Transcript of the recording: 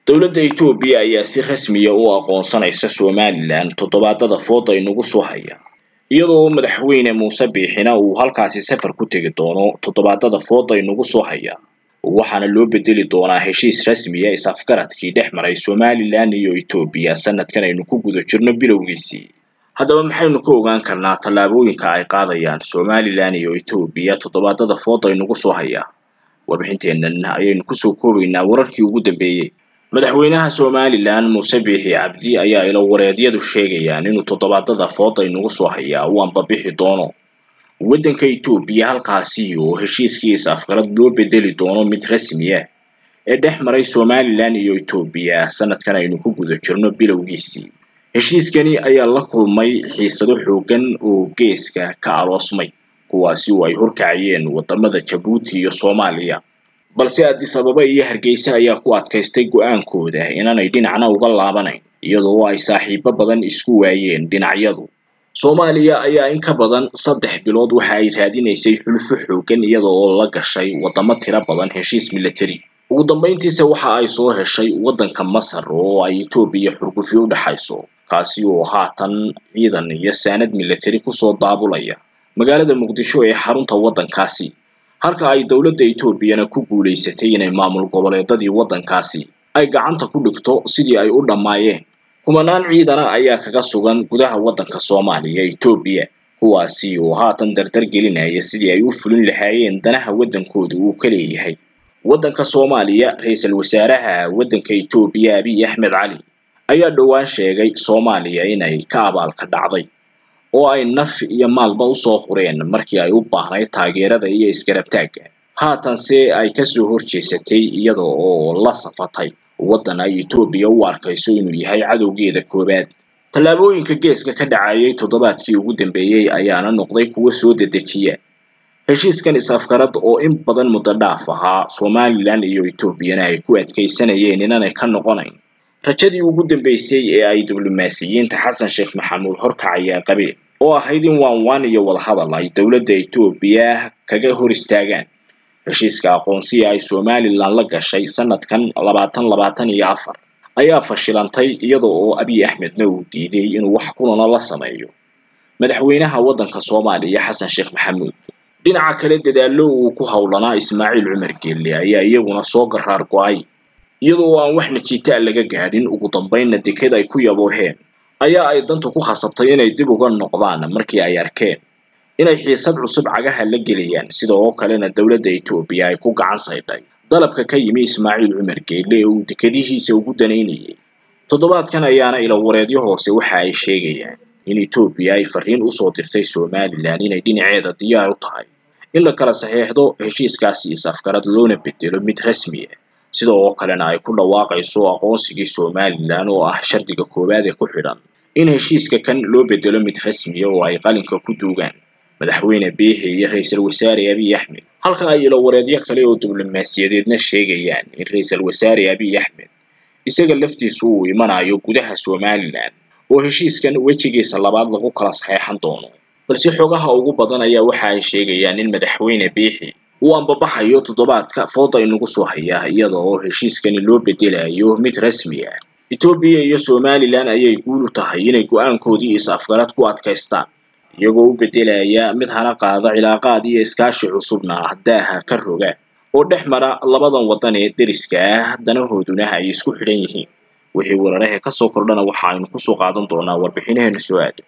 dowladda Itoobiya ayaa si rasmiya u aqoonsanaysa Somaliland toddobaadada fooda inagu soo haya iyadoo madaxweyne Muuse Biixina uu halkaasi safar ku tegi doono toddobaadada fooda inagu soo haya waxaana loo bedeli doonaa heshiis rasmiya is-afgaradkii dhex maray Somaliland iyo Itoobiya sanadkan aynu ku guda jirno bilowgiisii haddaba maxaynu ka ogaan karnaa tallaabooyinka ay qaadayaan Somaliland iyo Itoobiya toddobaadada fooda inagu soo haya warbixinteennan ayaynu kusoo koobaynaa wararkii ugu dambeeyey madaxweynaha Somaliland Muuse Biixi Cabdi ayaa ilo wareedyadu sheegayaan inuu toddobaadada fooda inagu soo haya uu anbabixi doono waddanka Itoobiya halkaasi oo heshiiskii is-afgarad loo bedeli doono mid rasmi ah ee dhex maray Somaliland iyo Itoobiya sanadkan aynu ku guda jirno bilowgiisii heshiiskani ayaa la kulmay xiisado xooggan oo geeska ka aroosmay kuwaasi oo ay horkacayeen wadamada Jabuuti iyo Soomaaliya balse Addis Ababa iyo Hargeysa ayaa ku adkaystay go'aankooda inaanay dhinacna uga laabanayn iyadoo ay saaxiibo badan isku waayeen dhinacyadu Soomaaliya ayaa in ka badan saddex bilood waxa ay raadinaysay xulufo xooggan iyada oo la gashay wadamo tiro badan heshiis military ugu dambeyntiisa waxa ay soo heshay waddanka Masar oo ay Itoobiya xurgufyo u dhaxayso kaasi oo haatan ciidan iyo saanad military kusoo daabulaya magaalada Muqdisho ee xarunta waddankaasi halka ay dowladda Itoobiyana ku guuleysatay inay maamul goboleedadii waddankaasi ay gacanta ku dhigto sidii ay u dhammaayeen kumanaan ciidana ayaa kaga sugan gudaha waddanka Soomaaliya Itoobiya kuwaasi oo haatan dardar gelinaya sidii ay u fulin lahaayeen danaha waddankooda uu ka leeyahay waddanka Soomaaliya ra'iisul wasaaraha waddanka Itoobiya Abiy Ahmed Cali ayaa dhowaan sheegay Soomaaliya inay ka abaalka dhacday oo ay naf iyo maalba usoo hureen markii ay u baahnayd taageerada iyo isgarabtaagga haatanse ay kasoo horjeesatay iyada oo la safatay waddan ay Itoobiya u arkayso inuu yahay cadowgeeda koowaad tallaabooyinka geeska ka dhacayay toddobaadkii ugu dambeeyey ayaana noqday kuwo soo dedejiya heshiiskan is-afgarad oo in badan muddo dhaaf ahaa Somaliland iyo Itoobiyana ay ku adkeysanayeen inaanay ka noqonayn rajadii ugu dambeysay ee ay diblomaasiyiinta Xasan Sheekh Maxamuud horkacaya qabeen oo ahayd in waan waan iyo wadahadal ay dowladda Itoobiya kaga hor istaagaan heshiiska aqoonsiga ay Somaliland la gashay sanadkan labaatan labaatan iyo afar ayaa fashilantay iyada oo Abiy Ahmedna uu diiday inuu wax kulana la sameeyo madaxweynaha waddanka Soomaaliya Xasan Sheekh Maxamuud dhinaca kale dadaallo uu ku howlanaa Ismaaciil Cumar Geelle ayaa iyaguna soo garaar go'ay iyadoo aan wax natiija laga gaadhin ugu dambeynna deked ay ku yabooheen ayaa ay dantu ku khasabtay inay dib uga noqdaan markii ay arkeen inay xiisad cusub cagaha la gelayaan sida oo kalena dowladda Itoobiya ay ku gacan saydhay dalabka ka yimi Ismaaciil Cumar Geelle ee uu dekadihiisa ugu danaynayay toddobaadkan ayaana ilo wareedyo hoose waxa ay sheegayaan in Itoobiya ay fariin usoo dirtay Somaliland inay dhinaceeda diyaar u tahay in la kala saxeexdo heshiiskaasi is-afgarad loona bedelo mid rasmi ah sida oo kalena ay ku dhawaaqayso aqoonsigii Somaliland oo ah shardiga koowaad ee ku xidhan in heshiiska kan loo bedelo mid rasmi ah oo ay qalinka ku duugaan madaxweyne Biixi iyo ra'iisul wasaare Abiy Ahmed halka ay ilo wareedyo kale oo diblomaasiyadeedna sheegayaan in ra'iisul wasaare Abiy Ahmed isaga laftiisu uu imanayo gudaha Somaliland oo heshiiskan wejigiisa labaad lagu kala saxeexan doono balse xogaha ugu badan ayaa waxa ay sheegayaan in madaxweyne Biixi uu anbabaxayo toddobaadka fooda inagu soo haya iyada oo heshiiskani loo bedelayo mid rasmi ah Itoobiya iyo Somaliland ayay guul u tahay inay go'aankoodii is-afgarad ku adkaystaan iyagoo u bedelaya mid hana qaada cilaaqaad iyo iskaashi cusubna daaha ka roga oo dhex mara labadan waddan ee deriska ah danahooduna ay isku xidhan yihiin wixii wararaha ka soo kordhana waxa aynu kusoo qaadan doonaa warbixinaheena soo aada